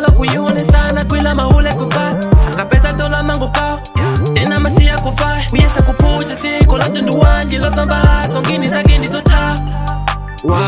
udala kuyione sana kwila mahule kupa akapesa tola mango pao tena masiya kufa uyesa kuphusha siko lote nduwanje losamba haso ngini zake ndizotha wa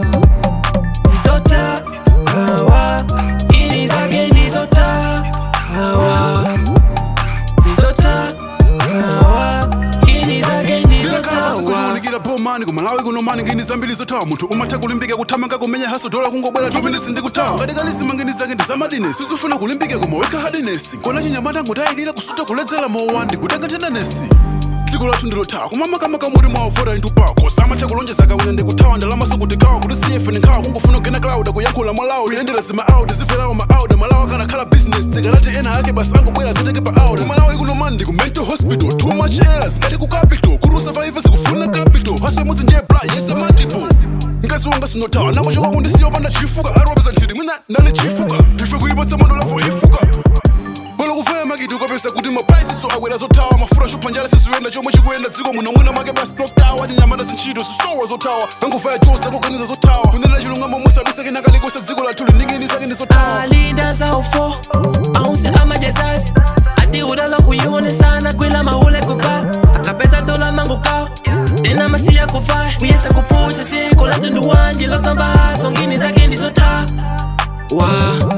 ndizotha wa ini zake ndizotha wa ndizotha wa ini zake ndizotha wa ndikakasikuunikira pomani kumalawi kuno mani ngini zambiri zothawa munthu umatha kulimbika kuthamanga kumenya haso dola kungobwera tuminisi ndikuthawa ngatikalisima ngini zake ndi zamadinesi sizifuna kulimbika koma weka hadinesi kona chinyamata ngutayikira kusuta kuledzera mowa ndikutenga nthendanesi dziko lathu ndilothawa koma makamaka muri mwavota indupako samatha kulonjeza kawina ndikuthawa ndalama sokutikawa kuti siyefe ndikhawa kungofuna kugena cloud kuyankhula malawi kuyendera zima out ziferawo ma out malawi akanakhala business tikalati ena ake basi angobwera ziteke pa out malawi kuno mani ndiku mental hospital too much errors ngati ku capital kuru survive sikufuna capital haso imodzi ndiye bra yesa multiple ngazi wanga sinothawa nako chokwangu ndisiyopanda chifuka aropeza nthiti mwina ndali chifuka ife kuipatsa mondo lavo ifuka bolo kufaya makiti ukapesa kuti maprice so akwera zothawa mafura chophanjala siziyenda chomwe chikuyenda dziko muno mwina make basi clock tower chinyamata zintchito zisowa zothawa angofaya chose akuganiza zothawa kunena chilungamo musabisa kenakalikosa dziko lathu liningini zake ndi zothawa alinda zaufo ausi amajezasi ati udala kuyione sana kwila mahule kupa akapesa tola mango kao tena masiya kufa uyesa kuphusha siko lote nduwanje losamba haso ngini zake ndizotha wa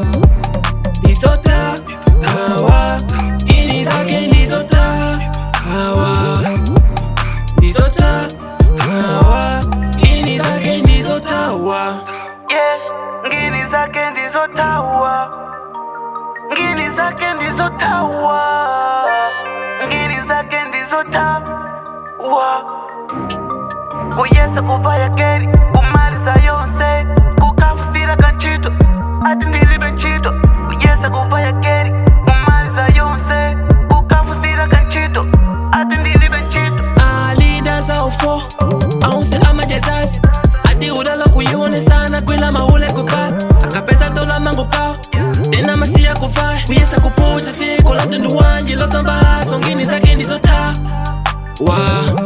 ndizotha wa ini zake ndizotha wa ndizotha wa ini zake ndizotha wa Yes, ngini zake ndizotawa ngini zake ndizotawa ngini zake ndizotawa kuyesa kuvaya keri kumaliza yonse kukafusira kanchito ati ndilibe nchito kuyesa kuvaya keri kumaliza yonse kukafusira kanchito ati ndilibe nchito alinda zaufo ausi amajezasi ati udala kuyione sana kwila mahule kupa akapesa tola mango pao tena masiya kufa uyesa kuphusha siko lote nduwanje losamba haso ngini zake ndizotha wa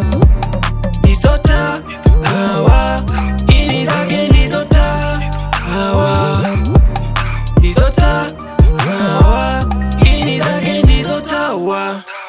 ndizotha wa ini zake ndizotha wa ndizotha wa ini zake ndizotha wa